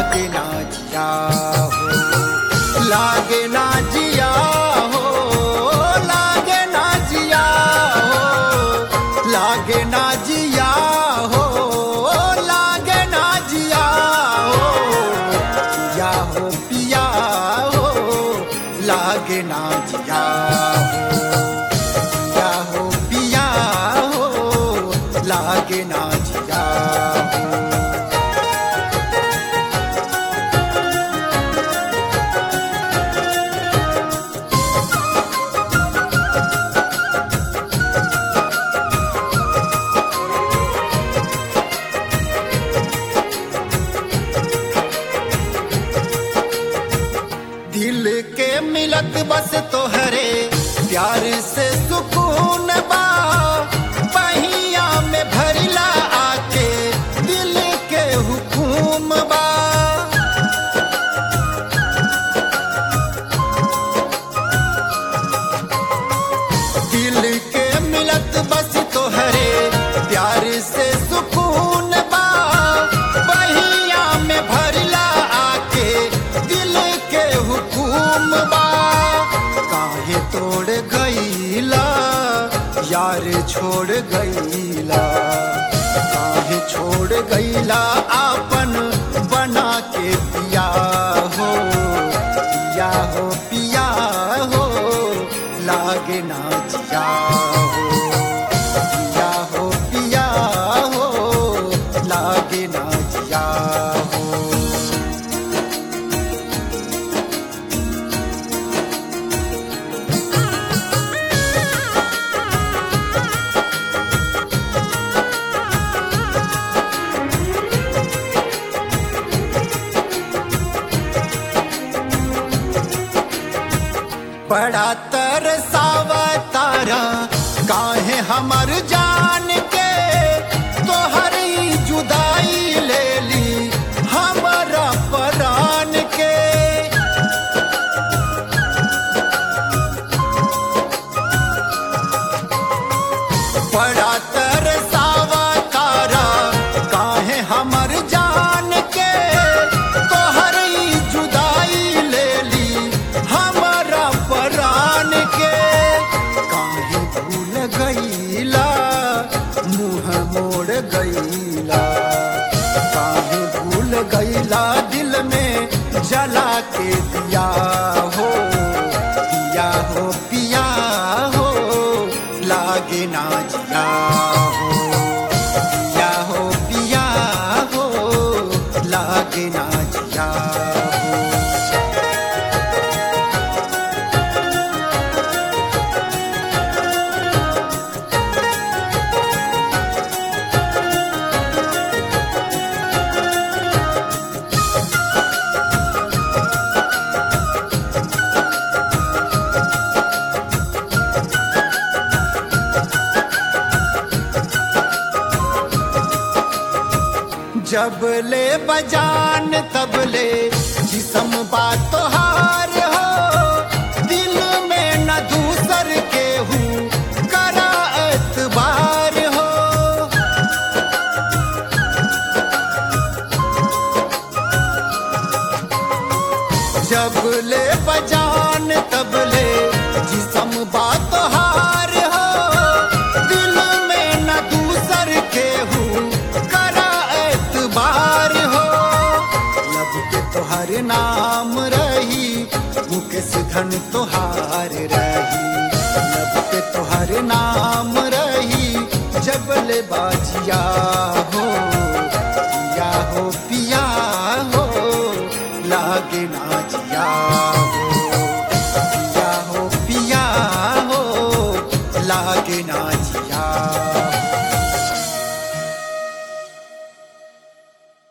लागे ना जिया हो लागे ना जिया हो लागे ना जिया हो लागे ना जिया हो लागे ना जिया हो जिया हो पिया हो लागे ना जिया हो जिया हो पिया हो लागे ना जिया हो दिल के मिलत बस तोहरे प्यार से सुकून बा पहिया में भरिला आके दिल के हुकुम बा दिल के मिलत बस तोहरे प्यार से सुकून बा पहिया में भरला आके दिल के हुकुम बा काहे तोड़ गईला यार छोड़ गईला काहे छोड़ गईला आपन बना के पिया हो पिया हो पिया हो लागे ना जिया हो पिया हो पिया हो लागे ना जिया हो बड़ा तरसावा तारा काहे हमर जान के तोहर ई जुदाई ले ली हमारा परान के बड़ा तरसावा तारा काहे हमर जान के तोहर ई जुदाई ले ली हमारा परान के काहे भूल गईला मुंह मोड़ गईला काहे भूल गईला दिल में जला के दिया हो दिया हो पिया हो लागे ना जिया हो पिया हो पिया हो लागे ना जिया हो जब ले बजान तब ले जिसम बात तोहार हो दिल में न दूसर के हूँ करा एतबार हो जब ले बजान तब ले जिसम बात तोहार हो दिल में न दूसर के हूँ करा एतबार हो लब के तोहर नाम रही मुकेश धन तोहार रही लब के तोहर नाम रही जबल बाजिया हो पिया हो पिया हो लागे ना जिया